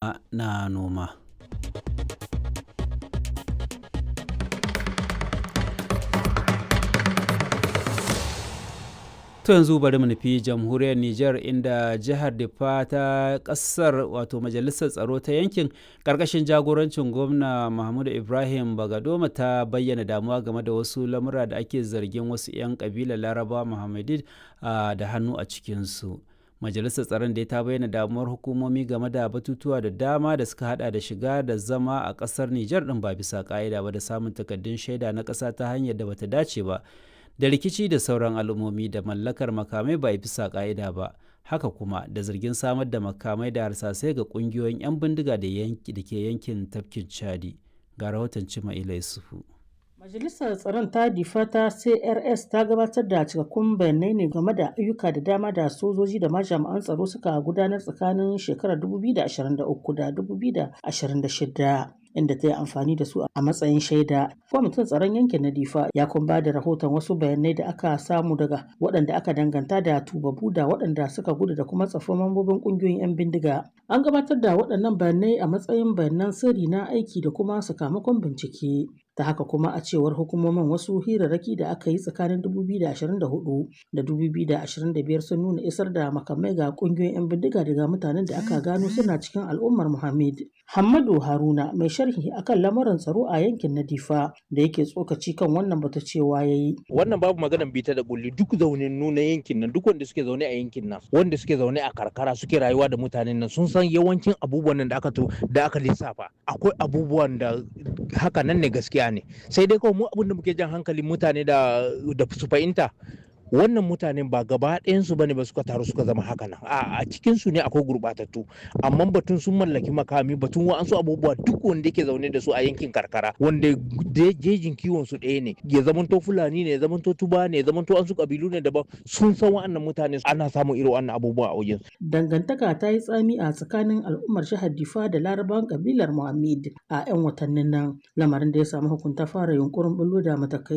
kuma na noma. To yanzu bari mu nufi jamhuriyar Nijar inda jihar Difa ta kasar wato majalisar tsaro ta yankin karkashin jagorancin gwamna Mahmudu Ibrahim Bagadoma ta bayyana damuwa game da wasu lamura da ake zargin wasu 'yan kabilar Laraba Muhammadid da hannu a cikinsu. Majalisar tsaron da ta bayyana damuwar hukumomi game da batutuwa da dama da suka hada da shiga da zama a kasar Nijar din ba bisa ka'ida ba da samun takaddun shaida na ƙasa ta hanyar da bata dace ba. da rikici da sauran al'ummomi da mallakar makamai ba bisa ka'ida ba haka kuma da zargin samar da makamai da harsasai ga kungiyoyin 'yan bindiga da ke yankin tafkin chadi ga rahoton cima ila yusufu Majalisar Tsaron ta difa ta CRS ta gabatar da cikakkun bayanai ne game da ayyuka da dama da sojoji da ma jami'an tsaro suka gudanar tsakanin shekarar 2023 da 2026. inda ta yi amfani da su a matsayin shaida. Kwamitin tsaron yankin na Difa ya kuma ba da rahoton wasu bayanai da aka samu daga waɗanda aka danganta da tubabu da waɗanda suka gudu da kuma tsafin mambobin ƙungiyoyin 'yan bindiga. An gabatar da waɗannan bayanai a matsayin bayanan sirri na aiki da kuma sakamakon bincike. ta haka kuma a cewar hukumomin wasu hirarraki da aka yi tsakanin 2024 da 2025 sun nuna isar da makamai ga kungiyoyin 'yan bindiga daga mutanen da aka gano suna cikin al'ummar Muhammad. Hammadu Haruna mai sharhi akan lamuran tsaro a yankin na Difa da yake tsokaci kan wannan bata cewa yayi. Wannan babu maganan bita da kulli duk zaunin nuna yankin nan duk wanda suke zaune a yankin nan wanda suke zaune a karkara suke rayuwa da mutanen nan sun san yawancin abubuwan nan da aka to da aka lissafa akwai abubuwan da haka nan ne gaskiya ne sai dai kawai mu abin da muke jan hankalin mutane da da su fahimta wannan mutanen ba gaba ɗayansu bane ba suka taru suka zama haka nan a cikin su ne akwai gurɓatattu amma batun sun mallaki makami batun wa'ansu abubuwa duk wanda yake zaune da su a yankin karkara wanda jejin kiwon su ɗaya ne ya zamanto fulani ne ya zamanto tuba ne ya zamanto an su kabilu ne daban sun san wa'annan mutane ana samun irin wannan abubuwa a wajen dangantaka ta yi tsami a tsakanin al'ummar jihar Difa da larabawan kabilar Muhammad a 'yan watannin nan lamarin da ya samu hukunta fara yunkurin bullo da matakai